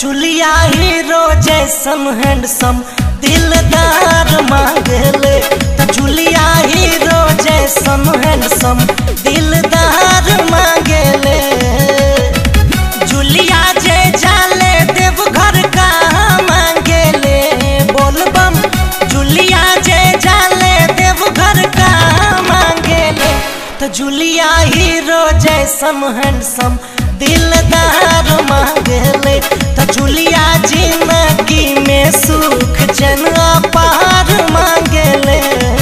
जुलिया हीरो जैसन हैंडसम दिलदार मांगले त जुलिया हीरो जैसन हैंडसम दिलदार मांगले जुलिया जे जाले देव घर का मांगले बोलबम जुलिया जे जाले देव घर का मांगले त जुलिया हीरो जैसन हैंडसम दिलदार मांगले त जुलिया जिंदगी में सुख जन पार मांगले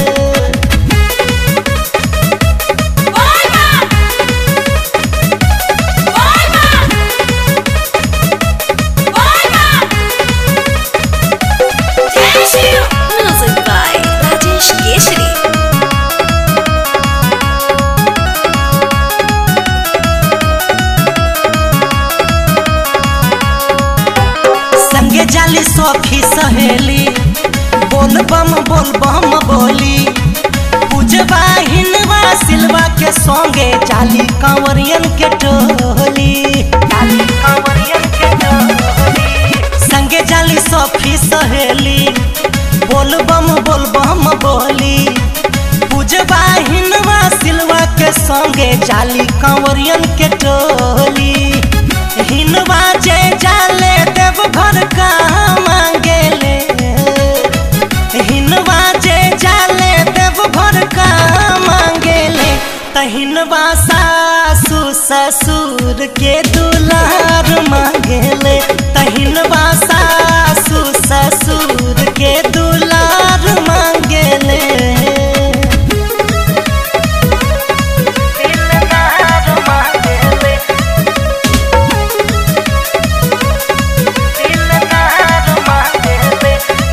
Music by Rajesh Keshri. संगे जाली सखी सहेली बोल बम बोल बम बोली पूजवा हिनवा सिलवा के संगे जाली कांवरियन के टोली जाली कांवरियन के टोली संगे जाली सखी सहेली बोल बम बोल बम बोली पूजवा हिनवा सिलवा के संगे जाली कांवरियन के टोली हिनवा जे जाले देव घर का मांगेले हिनवा जे जाले देव घर का मांगेले तहिनवा सासू ससुर के दुलार मांगेले तहिनवा सासू ससुर के दुलार मांगेले दिलदार मांगेले दिलदार मांगेले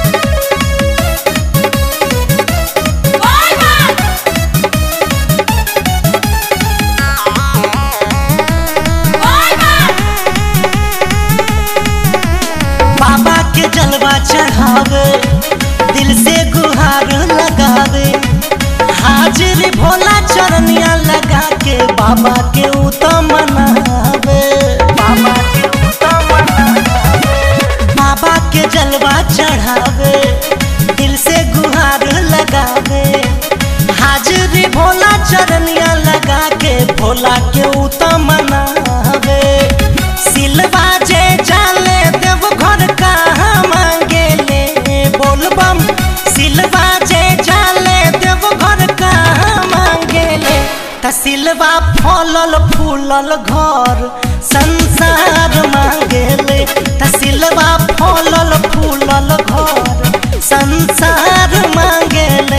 बाबा के जलवा चढ़ावे दिल से गुहार लगावे हाजिर भोला चरनिया लगा के बाबा के उतम मनावे बाबा के उतम मनावे बाबा के जलवा चढ़ावे दिल से गुहार लगावे हाजिर भोला चरनिया लगा के भोला के उतम मनावे सिलवा जे जाले देव घर का मांगेले बोलबम सिलवा जे जाले देव घर का मांगेले त सिलवा फलल फूलल घर संसार मांगेले त सिलवा फलल फूलल घर संसार मांगेले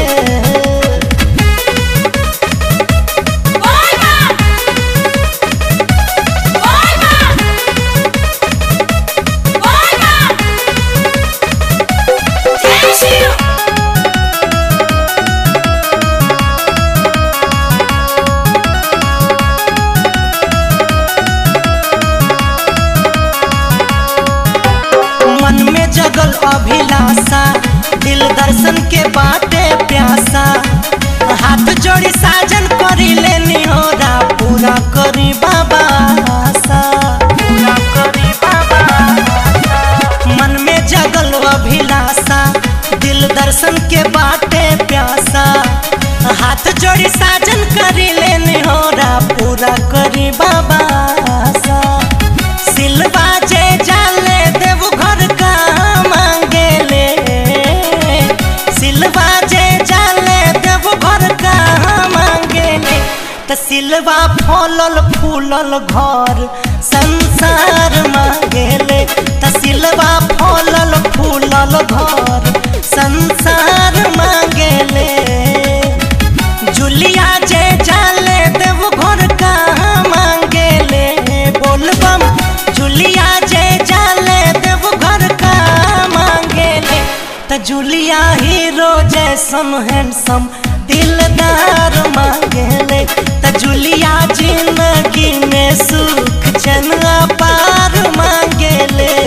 मन में जगल अभिलाषा दिल दर्शन के बाटे प्यासा हाथ जोड़ी साजन करी लेनी होरा पूरा करी बाबा आशा। पूरा करी बाबा आशा। मन में जगल अभिलाषा दिल दर्शन के बाटे प्यासा हाथ जोड़ी साजन करी लेनी होरा पूरा करी बाबा आशा। सिलवा जे जाले देव घर का मांगेले सिलवा जे जाले देव घर का मांगेले त सिलवा फलल फूलल घर संसार मांगेले त सिलवा फलल फूलल घर संसार मांगेले जुलिया जे जाले देव घर का मांगेले बोलबम जुलिया जे जाले देव घर का मांगेले त जुलिया हीरो जैसन हैंडसम दिलदार मांगेले त जुलिया जिंदगी में सुख जन पार मांगेले